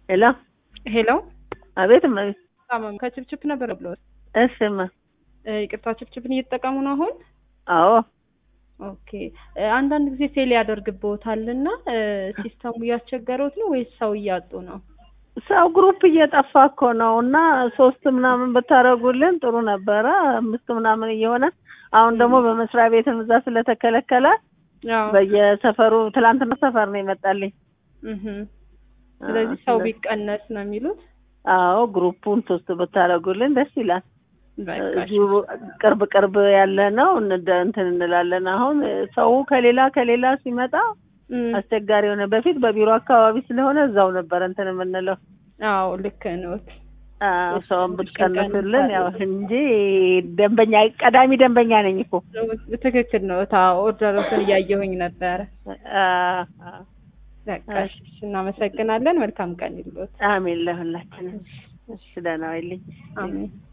ሄሎ ሄሎ አቤት እመቤት ታመም ከችፕችፕ ነበር ብሎ እሽማ ይቅርታ ችፕችፕን እየተጠቀሙ ነው አሁን አዎ ኦኬ እ፣ አንዳንድ ጊዜ ፌል ያደርግብዎታል እና ሲስተሙ እያስቸገረውት ነው ወይስ ሰው እያጡ ነው ሰው ግሩፕ እየጠፋ እኮ ነው እና ሶስት ምናምን ብታደርጉልን ጥሩ ነበረ አምስት ምናምን እየሆነ አሁን ደግሞ በመስሪያ ቤትም እዛ ስለተከለከለ አዎ በየሰፈሩ ትላንትና ሰፈር ነው የመጣልኝ እህ ስለዚህ ሰው ቢቀነስ ነው የሚሉት አዎ ግሩፑን ሶስት ብታደርጉልን ደስ ይላል በቃ እሺ። እዚሁ ቅርብ ቅርብ ያለ ነው እንደ- እንትን እንላለን አሁን ሰው ከሌላ ከሌላ ሲመጣ እም፣ አስቸጋሪ የሆነ በፊት በቢሮ አካባቢ ስለሆነ እዛው ነበር እንትን የምንለው አዎ ልክ ነው አዎ እሺ፣ ሰውን እሺ፣ ብትቀንሱልን ያው ቀንሳለሁ። እንጂ ደንበኛ ቀዳሚ ደንበኛ ነኝ እኮ ትክክል ነው ታ ኦርደሮችን እያየሁኝ ነበረ አ- አ- በቃ እሺ፣ እሺ፣ እናመሰግናለን መልካም ቀን ይሉት አሜን ለሁላችንም እሺ ደህና ዋይልኝ አሜን